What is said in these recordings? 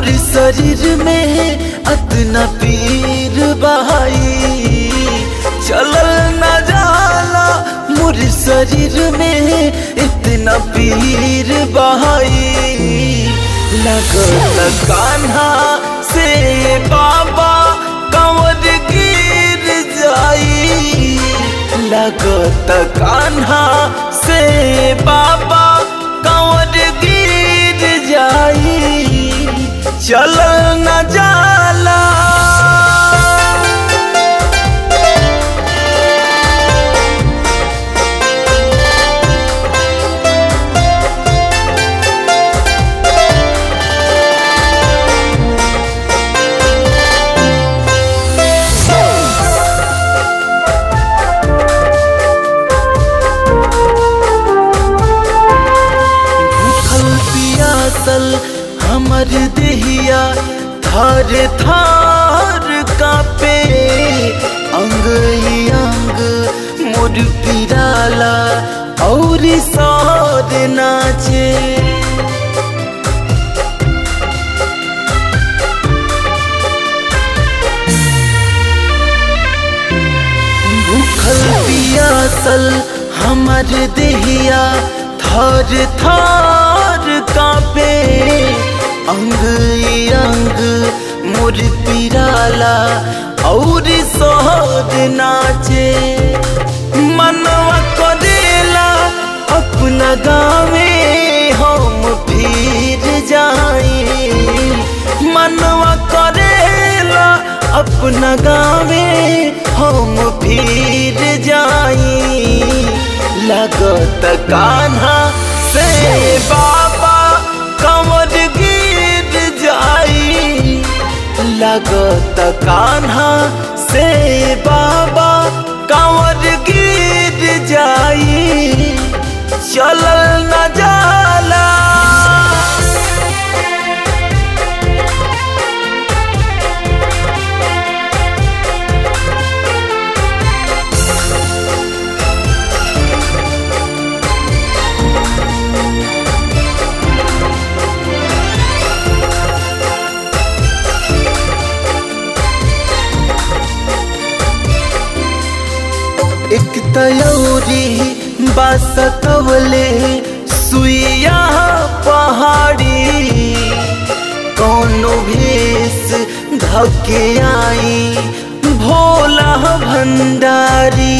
मोर शरीर में अतना पीर बहाई चलल न जाला मोर शरीर में इतना पीर बहाई लगत कान्हा से बाबा कंवर गिर जाई लगत कान्हा से बाबा कंवर गिर जाई चल न जाला भूखल पियासल हमर देहिया थार थार कापे अंग ही अंग मोर पिराला और सौर नाचे भूखल पियासल हमर देहिया थर थर कापे अंग ई अंग मोर पिराला और सोहर नाचे मनवा करेला अपना गावे हम फिर जाई मनवा करेला अपना गावे हम फिर जाई लगत कान्हा से बाबा कंवर गिर जाई लगत कान्हा से बाबा कंवर गिर जाई चलल न जाला एक तयौरी बासकवले सुइया पहाड़ी कौनो भेस धके आई भोला भंडारी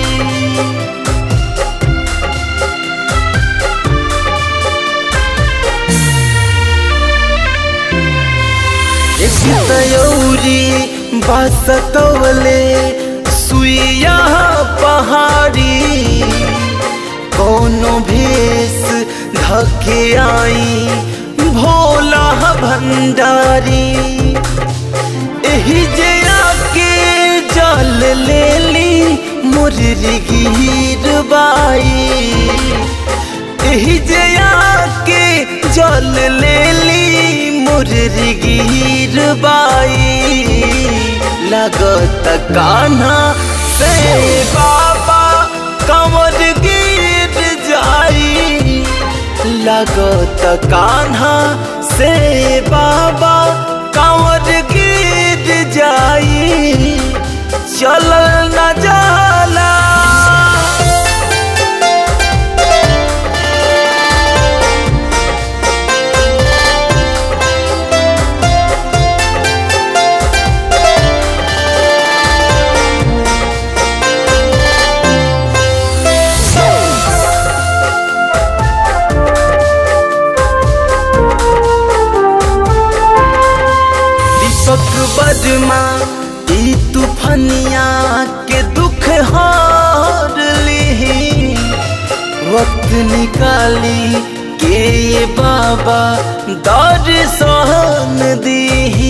एक तयौरी बासकवले सुइया पहाड़ी कौनो भेस धके आई भोला भंडारी एही जे आके जल लेली मुररी गिर बाई एही जे आके जल लेली मुररी गिर बाई लगत कान्हा से बाबा कंवर गिर जाई लगत कान्हा से बाबा कंवर गिर जाई चल न जाला दीपक बदमा ई तूफनिया के दुख हार ली वक्त निकाली के ये बाबा दर सहन दी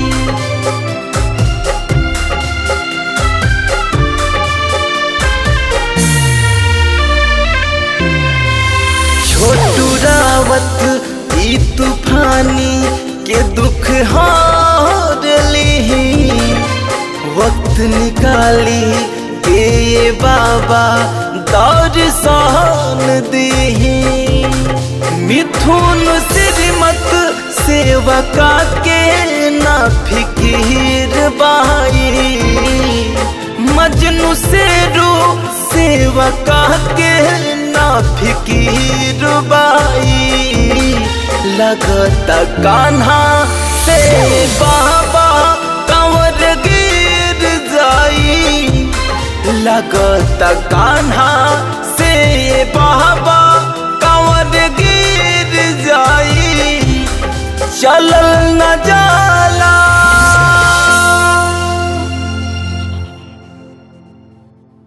छोटू रावत ई तूफानी के दुख हार ली वक्त निकाली के ये बाबा दौर सहन दी मिथुन श्रीमत से सेवका के ना फिकीर बाई मजनू से रू सेवका के ना फिकीर बाई लगता कान्हा से बाबा कंवर गिर जाई लगता कान्हा से बाबा कंवर गिर जाई चलल न जा